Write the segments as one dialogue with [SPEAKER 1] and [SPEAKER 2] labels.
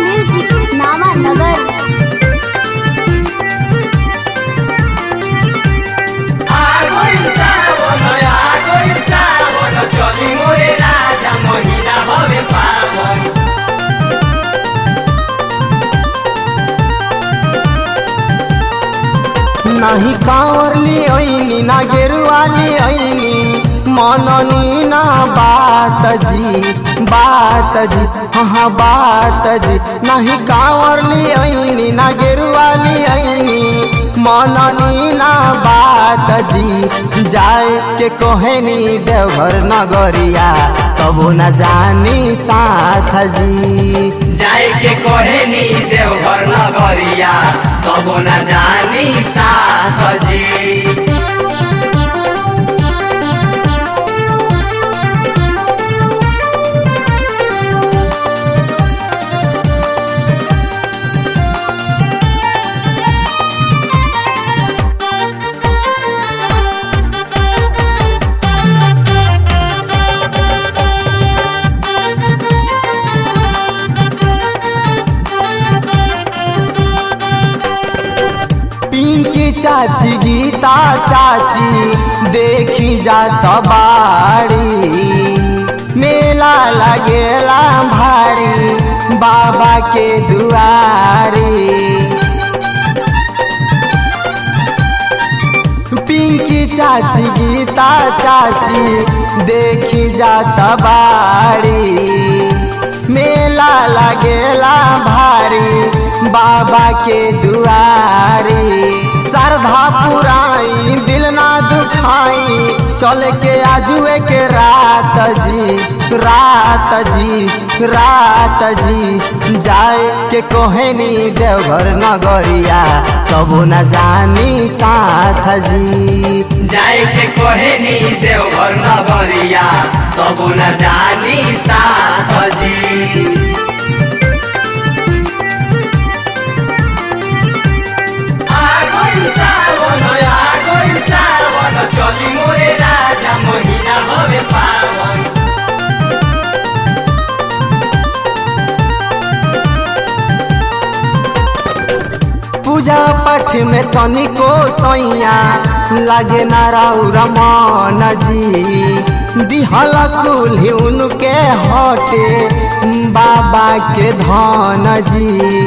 [SPEAKER 1] music नावा नगर
[SPEAKER 2] चली मोरे राजा महिना हवे पावन
[SPEAKER 3] नाही कावरली ऐनी ना गेरुवाली ऐनी मननी ना बात जी बात जी हाँ बात जी नाही कावरली ऐनी ना गेरुवाली ऐनी मननी ना बात जी जाए के कोहेनी देवघर नगरिया तबो न जानी साथ जी
[SPEAKER 2] जाए के कहे नी देवघर नगरिया तबो न जानी साथ जी
[SPEAKER 3] पिंकी चाची गीता चाची देखी जात बाड़ी मेला लगेला भारी बाबा के दुआरी पिंकी चाची गीता चाची देखी जात बाड़ी मेला लगेला भारी बाबा के दुआरी श्रद्धा पुराई दिल ना दुखाई चल के आजुए के रात जी रात जी रात जी जाए के कोहेनी देवघर नगरिया तबो न जानी साथ जी
[SPEAKER 2] जाए के कहे नी देवघर नगरिया तबो न जानी साथ जी चली मोरे राजा महिना हवे पावन
[SPEAKER 3] पूजा पाठ में तनिको सैया लागे नाराउर मन जी दिहल कुल्ही उनके हटे बाबा के धन जी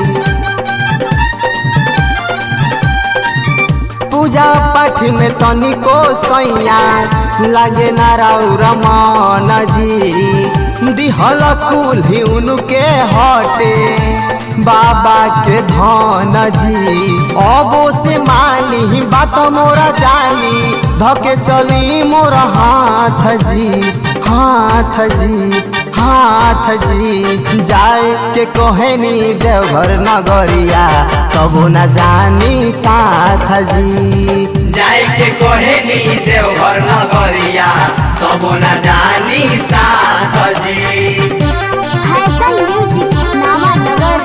[SPEAKER 3] पूजा पाठ में तनिको सैया लागे नाराउर मन जी दिहल कुल्ही उनके हटे बाबा के धन जी अबो से मानी बात मोरा जानी धके चली मोर हाथ जी हाथ जी हाथ जी जाए के कोहेनी देवघर नगरिया तबो न जानी साथ जी
[SPEAKER 2] जाए के कहे नी देवघर नगरिया तबो न जानी साथ जी
[SPEAKER 1] फैशन म्यूजिक नावा नगर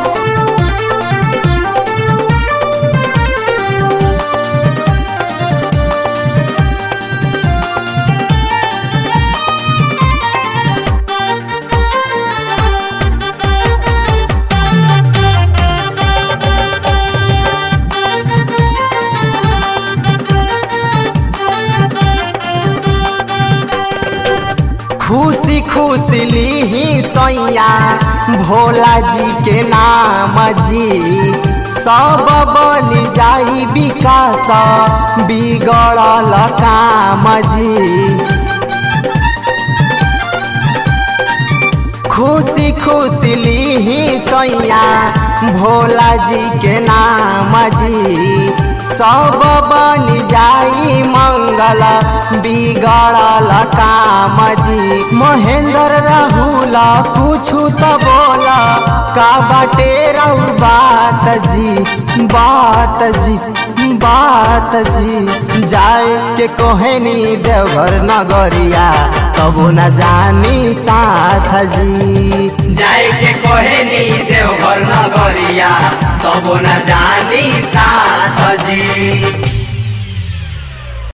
[SPEAKER 3] खुशी खुशी लीही सैया भोला जी के नाम जी सब बन जाई विकास बिगड़ल काम जी खुशी खुशी लीही सैया भोला जी के नाम जी सब बन जाई मंगल बिगड़ल काम जी महेंद्र राहुल कुछु तो बोल का बाटे रहू बात जी बात जी बात जी जाए के कोहेनी देवघर नगरिया तबो न जानी साथ जी
[SPEAKER 2] जाए के कहे नी देवघर नगरिया तबो न जानी साथ जी